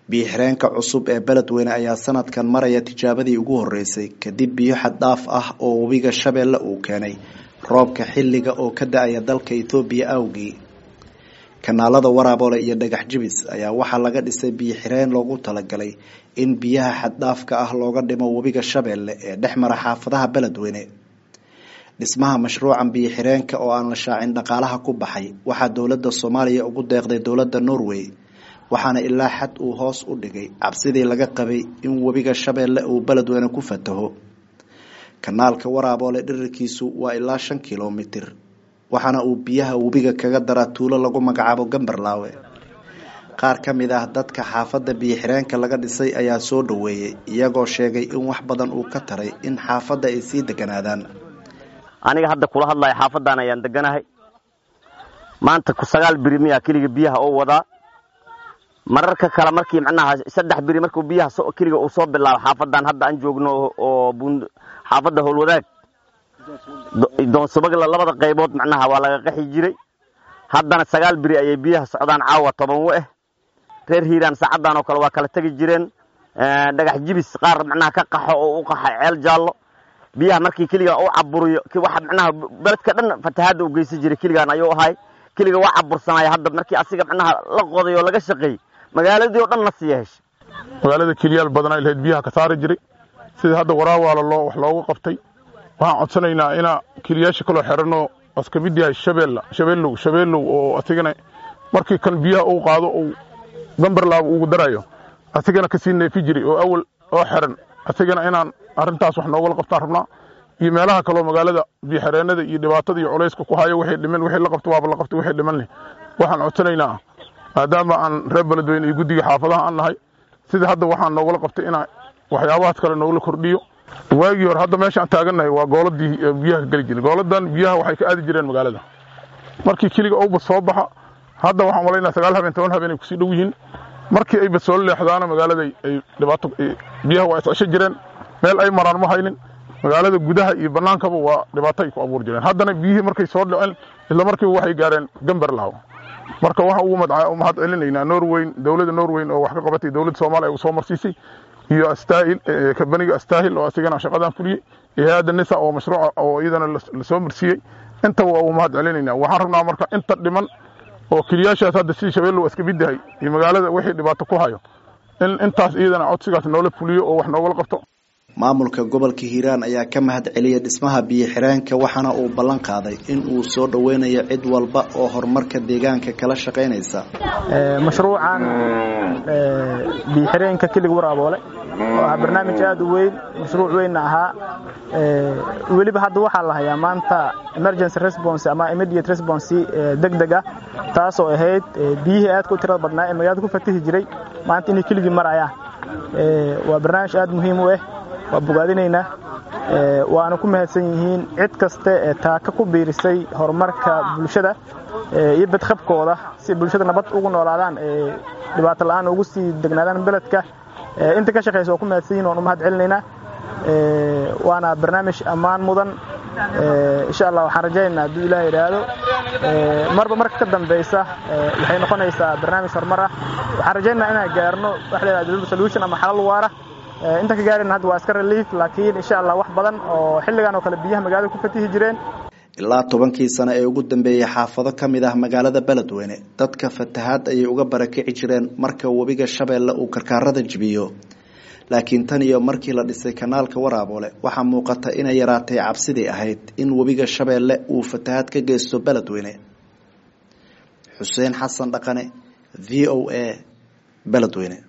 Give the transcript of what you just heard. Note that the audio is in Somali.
biyo-xireenka cusub ee beledweyne ayaa sanadkan maraya tijaabadii ugu horeysay kadib biyo xad dhaaf ah oo webiga shabeelle uu keenay roobka xilliga oo ka da-aya dalka ethoobiya awgii kanaalada waraaboole iyo dhagax jibis ayaa waxaa laga dhisay biyo-xireen loogu talagalay in biyaha xaddhaafka ah looga dhimo webiga shabeelle ee dhex mara xaafadaha beledweyne dhismaha mashruucan biyo-xireenka oo aan la shaacin dhaqaalaha ku baxay waxaa dowladda soomaaliya ugu deeqday dowladda norway waxaana ilaa xad uu hoos u dhigay cabsidii laga qabay in webiga shabeelle uu beledweyne ku fataho kanaalka waraaboole dhirirkiisu waa ilaa shan kilomitir waxaana uu biyaha webiga kaga daraa tuulo lagu magacaabo gambarlaawe qaar ka mid ah dadka xaafadda biyo-xireenka laga dhisay ayaa soo dhaweeyey iyagoo sheegay in wax badan uu ka taray in xaafadda ay sii deganaadaan aniga hadda kula hadlayo xaafadan ayaan deganahay maanta sagaal biri miyaa keliga biyaha oo wadaa mararka kale markii macnaha saddex biri markuu biyaha keliga uu soo bilaabo xaafadan hadda aan joogno oo xaafadda howlwadaag doonsubagla labada qaybood macnaha waa laga qaxi jiray haddana sagaal biri ayay biyaha socdaan caawa toban we ah reer hiiraan saacadan oo kale waa kala tegi jireen dhagax jibis qaar macnaha ka qaxo oo u qaxa ceel jaallo biyaha markii keliga u caburiyo waxa macnaha beledka dhan fatahaadda u geysan jiray keligaan ayuu ahay keliga waa cabursanaya hadda markii asiga macnaha la qoday oo laga shaqeeyey magaaladii oo dhan la siiya hesha magaalada keliyaal badanaa lahayd biyaha ka saari jiray sida hadda waraawaala loo wax looga qabtay waxaan codsanaynaa inaa keliyaasha kaloo xeranoo as ka mid yahay shabeella shabeellow shabeellow oo asigana markii kan biyaha uu qaado uu gambarlaaba ugu darayo asigana kasii neefi jiray oo awal oo xeran asigana inaan arrintaas wax noogala qabtaan rabnaa iyo meelaha kaloo magaalada biyoxereennada iyo dhibaatada iyo culayska ku hayo wixii dhiman wixii la qabto waaba la qabtay wixii dhiman leh waxaan codsanaynaa maadaama aan reer beledweyne iyo guddiga xaafadaha aan nahay sida hadda waxaan noogala qabtay inaa waxyaabahaas kale noogala kordhiyo waagii hore hadda meeshaan taagannahay waa gooladii biyaha ka geli jiray gooladan biyaha waxay ka aadi jireen magaalada markii keliga owbad soo baxa hadda waxaan malaynaa sagaal habeen toban habeen ay kusii dhow yihiin markii ay bad soo leexdaana magaalada ay dhibaato biyaha waa iscesho jireen meel ay maraan ma haynin magaalada gudaha iyo bannaankaba waa dhibaato ay ku abuuri jireen haddana biyihii markay soo dhaceen isla markiiba waxay gaareen gamberlaw marka waxaan ugu mahad celinaynaa norweyn dowladda norweyn oo wax ka qabatay dowladda soomaaliya uu soo marsiisay iyo astaahil kabaniga astaahil oo asigana shaqadan fuliyey iyo hay-adda nisa oo mashruuca oo iyadana lasoo marsiiyey intaba waa ugu mahad celinaynaa waxaan rabnaa marka inta dhiman oo keliyaashaas hadda sidii shabeellow iska mid yahay iyo magaalada wixii dhibaato ku hayo in intaas iyadana codsigaas noola fuliyo oo wax noogala qabto maamulka gobolka hiiraan ayaa ka mahad celiyay dhismaha biyo-xireenka waxaana uu ballan qaaday in uu soo dhoweynayo cid walba oo horumarka deegaanka kala shaqaynaysa mashruucan biyo-xireenka keliga waraaboole oo ah barnaamij aada u weyn mashruuc weynna ahaa weliba hadda waxaa la hayaa maanta emergency response ama immediate response deg deg ah taasoo ahayd biyihii aadka u tirada badnaa ee magaalada ku fatihi jiray maanta inay keligii marayaan waa barnaamij aada muhiim u ah waa bogaadinaynaa waana ku mahadsan yihiin cid kaste ee taaka ku biirisay horumarka bulshada iyo badqabkooda si bulshada nabad ugu noolaadaan ee dhibaato la-aan ugu sii degnaadaan beledka inta ka shaqaysa waa ku mahadsan yihin waan u mahad celinaynaa waana barnaamij ammaan mudan insha allah waxaan rajaynaynaa hadduu ilaah yidhaahdo marba marka ka dambaysa waxay noqonaysaa barnaamij horumar ah waxaan rajaynaynaa inaan gaarno wax la yidhahdo solution ama xalal waara inta ka gaarayna hadda waa iska relief laakiin insha allah wax badan oo xilligan oo kale biyaha magaalada ku fatihi jireen ilaa tobankii sano ee ugu dambeeyey xaafado ka mid ah magaalada beledweyne dadka fatahaad ayay uga barakici jireen marka webiga shabeelle uu karkaarada jibiyo laakiin tan iyo markii la dhisay kanaalka waraaboole waxaa muuqata inay yaraatay cabsidii ahayd in webiga shabeelle uu fatahaad ka geysto beledweyne xuseen xasan dhaqane v o a beledweyne